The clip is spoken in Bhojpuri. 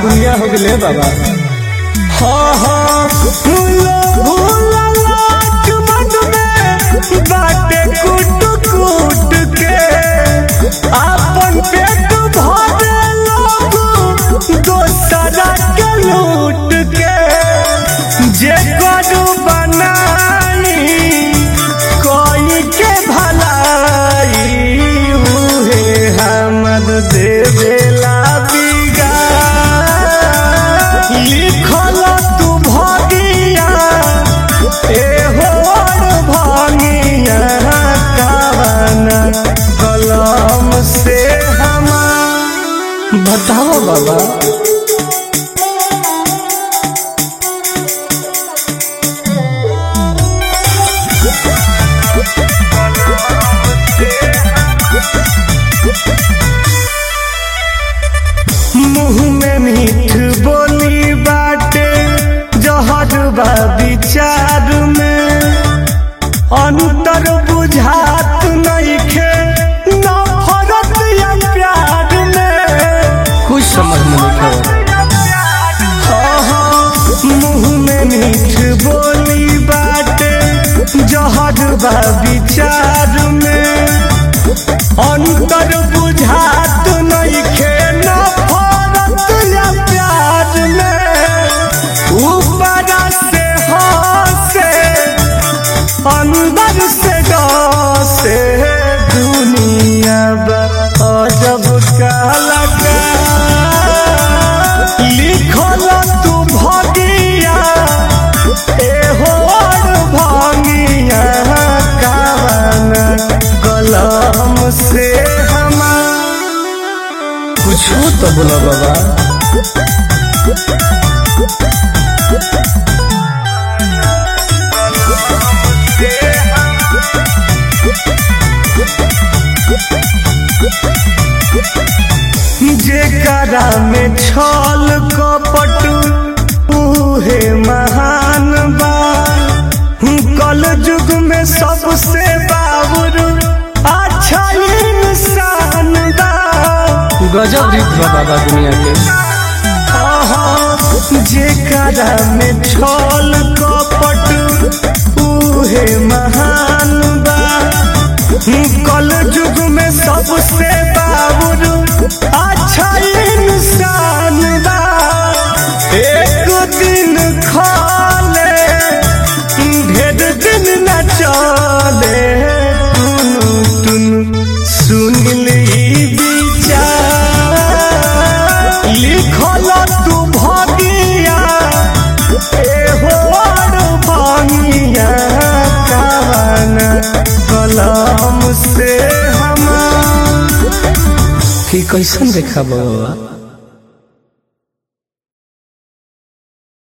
दुनिया हो गए बाबा हाँ हाँ भूला भूला लाट मन में बाटे कूट कूट के आपन पेट भरे लोग दोसरा के लूट के जे करू बनाई कोई के भलाई उहे हमर देवेला बिगा लिखल तू भगिया एहो भगिया कावन कलम से हमार बताओ बाबा मुँह में मीठ बोली बाटे जहर बा विचार में अंतर बुझात नइखे नफरत या प्यार में कुछ समझ में नहीं मुँह में मीठ बोली बाटे जहर बा विचार में अंतर बुझात नइखे नफरत या प्यार में ऊपर से हंसे अंदर से डसे दुनिया बा अजब का लगा लिखल तू भगिया एहो भंगिया कावन कलम से हमार कुछ तो बोला बाबा जेकरा में छल कपट उहे महान बा कल युग में सबसे बाबुर अच्छा इंसान बा गजब रीत बा बाबा दुनिया के जेकरा में छल कपट उहे महान बा कल युग में सबसे बाबुर अच्छा इंसान बा एक दिन खाले ढेर दिन न चले टुनु टुनु सुन ली विचार लिखल तू भगिया एहो भंगिया कावन कलम से हमार कि कैसन देखा बाबा